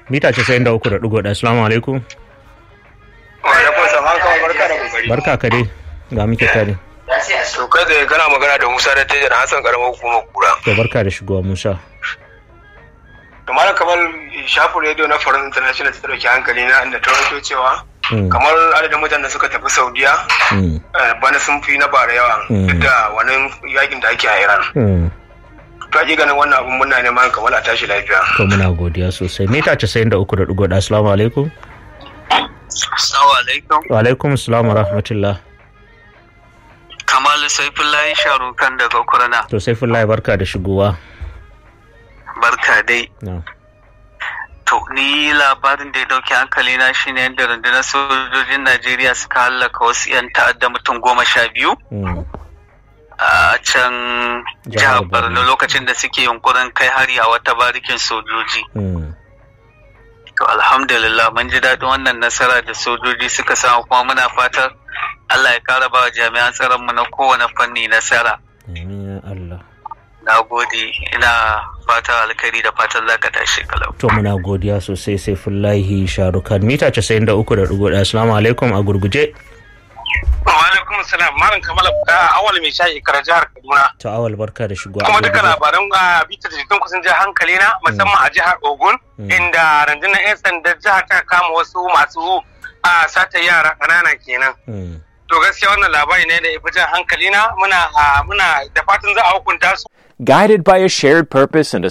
mita casa'in da uku da ɗigo ɗaya assalamu alaikum barka ka dai ga muke tare to kai da kana magana da Musa da Tajar Hassan karamar hukumar kura to barka da shigowa Musa to malam kamar shafin rediyo na Foreign International ta dauki hankali na inda ta rawaito cewa kamar adadin mutanen da suka tafi Saudiya bana sun fi na bara yawa duk da wannan yakin da ake a Iran to ake ganin wannan abun muna neman kamar a tashi lafiya to muna godiya sosai mita casa'in da uku da ɗigo ɗaya assalamu alaikum Assalamu alaikum. wa alaikum assalam wa rahmatullah Kamalu Saifullahi Sharukan daga Kurna. to sai fullahi barka da shigowa Barka dai. na To ni labarin da ya dauki hankali na shine yadda rundunar sojojin Najeriya suka hallaka wasu 'yan ta'adda mutum goma sha biyu Mm. a can Jihar jihar Borno Borno. lokacin da suke yunkurin kai hari a wata barikin sojoji. Mm. To alhamdulillah mun ji daɗin wannan nasara da sojoji suka samu kuma muna fatan Allah ya ƙara ba wa jami'an tsaron mu na kowane fanni nasara. Amin ya Allah Na gode ina fatan alkhairi da fatan za ka tashi kalau. to muna godiya sosai sai fullahi sharukan mita casa'in da uku da ɗigo ɗaya assalamu alaikum a gurguje wa alaikum salam malam kamala awal mai shayi kara jihar Kaduna to awal barka da shigowa kuma duka labaran a bitar da jikin kusan jihar hankali na musamman a jihar Ogun inda rundunar 'yan sanda jihar ta kama wasu masu a sata yara ƙanana kenan Mm. to gaskiya wannan labari ne da ya fi jan hankali na muna muna da fatan za a hukunta su Guided by a shared purpose and a